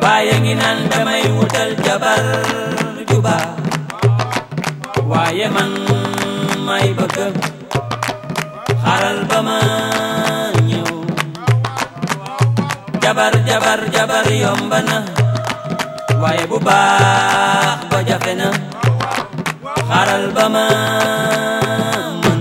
waaye ngi naan damay wutal jabar juba waaye man may bëgg xaral ba ma ñëw jabar jabar jabar yomba na waaye bu baax ba jafe na xaral ba ma mën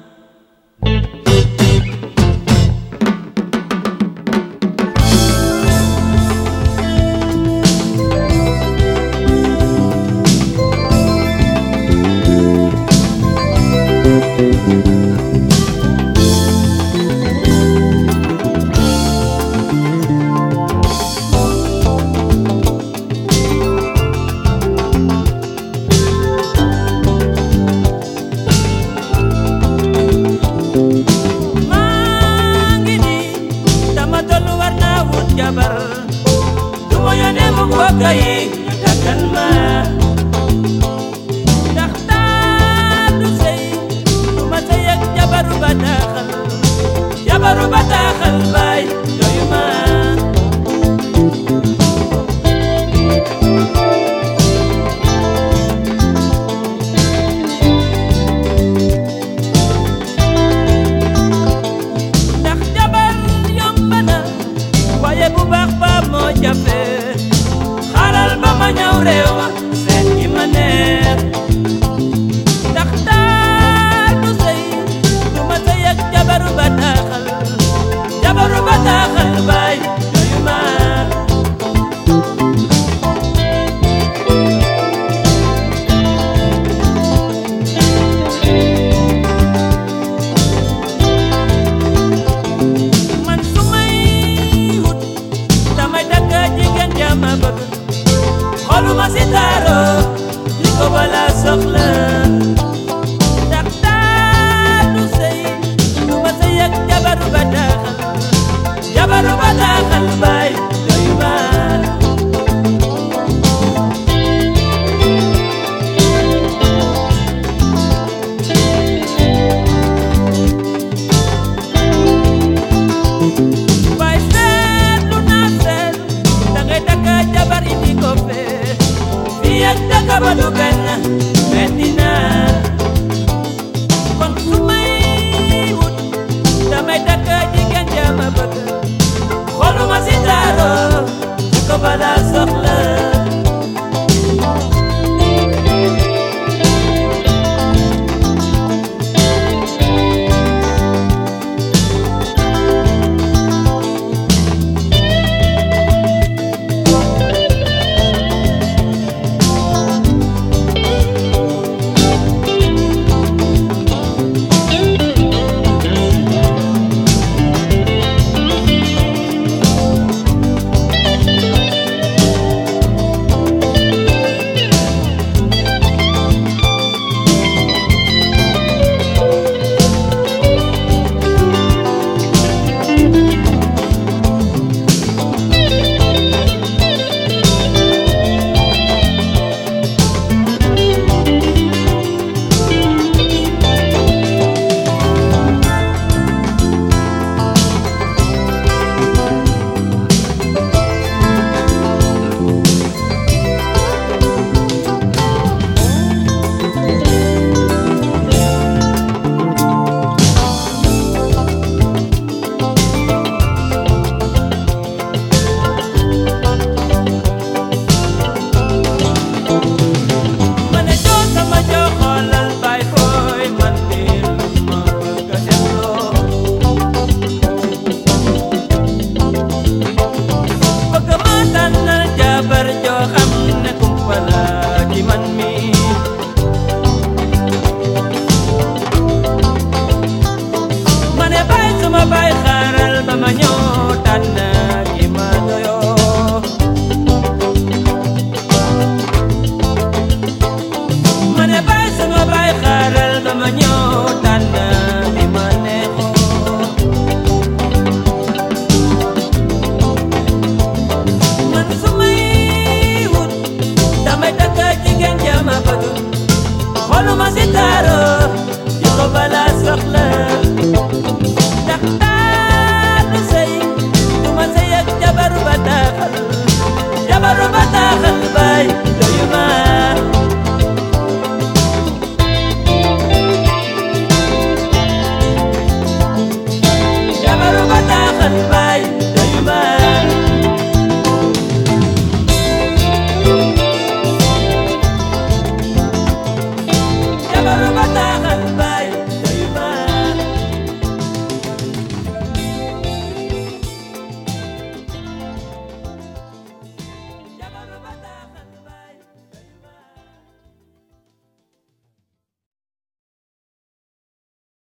maa ngi nii dama tollu war naa wut jabar du ma yónnee mu mbokk yi ñu takkal ma ndax taar du sëy du ma sëy ak jabaru bataaxal jabaru bataaxal baay doyu ma ndax jabar yomb na waaye bu baax ba moo jafe xaaral ba ma ñëw réew seet gi ma neex ndax taar du sëy du ma sëy ak jabaru bataaxal jabaru bataaxal baay doyu ma man su may wut damay takk jigéen jama bëgg xoluma si taaro li ko bala soxla ndax taar du sëy du ma sëy ak jabaru bataaxal jabaru bataaxal baay doyu ma Baay seetlu naa seet dangay takk jabar indi ko fee fii ak takk ba du benn metti na kon su may wut damay takk jigéen jama bëgg xoluma si taaro di ko bala soxla ma ne joo sama joo xoolal baay fooy man de ma bëgg a defloo bëgg ma tànnal jabar joo xam ne kumpa la ci man mi ma ne baay sama baay xaaral ba ma